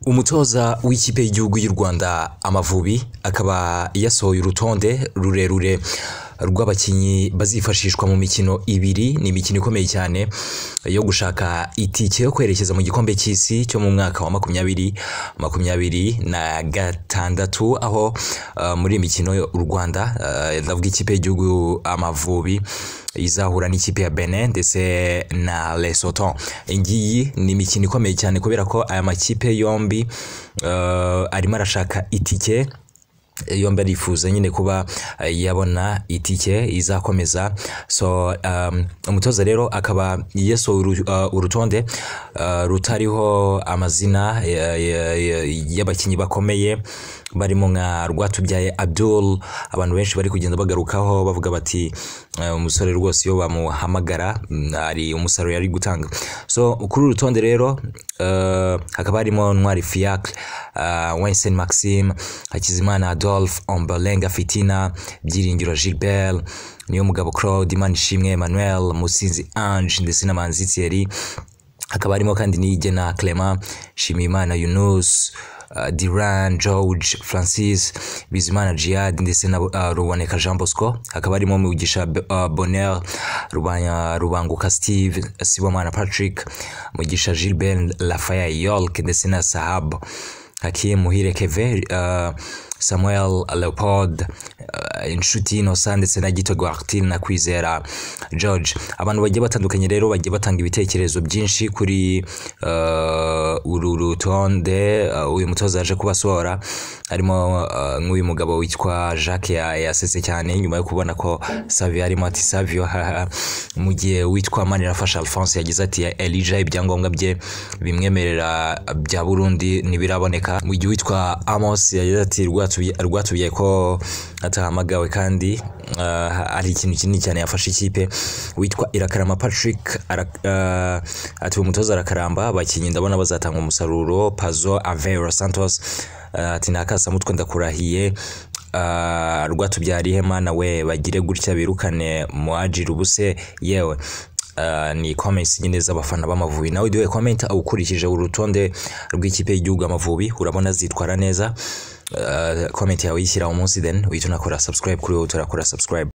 umutoza w'ikipe y'igihugu y'u Rwanda Amavubi akaba yasohoye urutonde rurerure rw'abakinnyi bazifashishwa mu mikino ibiri ni imikino ikomeye cyane yo gushaka itike yo kwerekeza mu gikombe cy'isi cyo mu mwaka wa makumyabiri makumyabiri na gatandatu aho uh, muri iyi mikino u Rwanda uh, ndavuga ikipe y'igihugu Amavubi izahura n'ikipe ya Benin ndetse na Lesotho. Iyi ngiyi ni imikino ikomeye cyane kubera ko aya makipe yombi uh, arimo arashaka itike yombi arifuza nyine kuba uh, yabona itike izakomeza so um, umutoza rero akaba yasohoye uru- uh, urutonde uh, rutariho amazina ya- ya- ya- y'abakinnyi bakomeye barimo nka rwatubyaye abdul abantu benshi bari kugenda bagarukaho bavuga bati "Eh, umusore rwose iyo bamuhamagara mm, hari umusaruro yari gutanga so kuri uru rutonde rero eh, hakaba harimo ntwari fiacre uh, wensen maxime hakizimana adolphe ombolenga fitina byiringiro gilbert niyo mugabo claude imanishimwe emmanuel musinzi ange ndetse n'amanzi thierry hakaba harimo kandi n'iyigena clement shimimana yunus uh, diran george francis bizimana jihad ndetse na uh, ruboneka jean bosco hakaba harimo mugisha B- uh, bonheur Rubanya- rubanguka steve sibomana patrick mugisha gilbert lafaya york ndetse na sahab hakim muhire keve uh, samuel leopold uh, inshuti innocent ndetse na gito guartin na kwizera george abantu bagiye batandukanye rero bagiye batanga ibitekerezo byinshi kuri uh, uru rutonde uh, uyu mutoza yaje kubasohora harimo uh, nk'uyu mugabo witwa jacques ya- yasetse cyane nyuma yo kubona ko savio arimo ati savio haha." mu gihe witwa manirafasha alphonse yagize ati elija ibyangombwa bye bimwemerera bya burundi ntibiraboneka mu gihe witwa amos yagize ati "Rwatubiye- rwatubiye ko atahamagawe kandi uh, hari ikintu kinini cyane yafashe ikipe witwa irakarama patrick ara, uh, ati umutoza arakaramba abakinnyi ndabona bazatanga umusaruro pazo avero santos uh, ati ntakasamutwe ndakurahiye uh, rwatubyara ihema nawe bagire gutya birukane muajira ubuse yewe Uh, ni comments nyine z'abafana b'amavubi nawe ujye komenta ukurikije urutonde rw'ikipe y'igihugu amavubi urabona zitwara neza uh, comment yawe uyishyira umunsi then uhita unakora subscribe kuri wowe turakora subscribe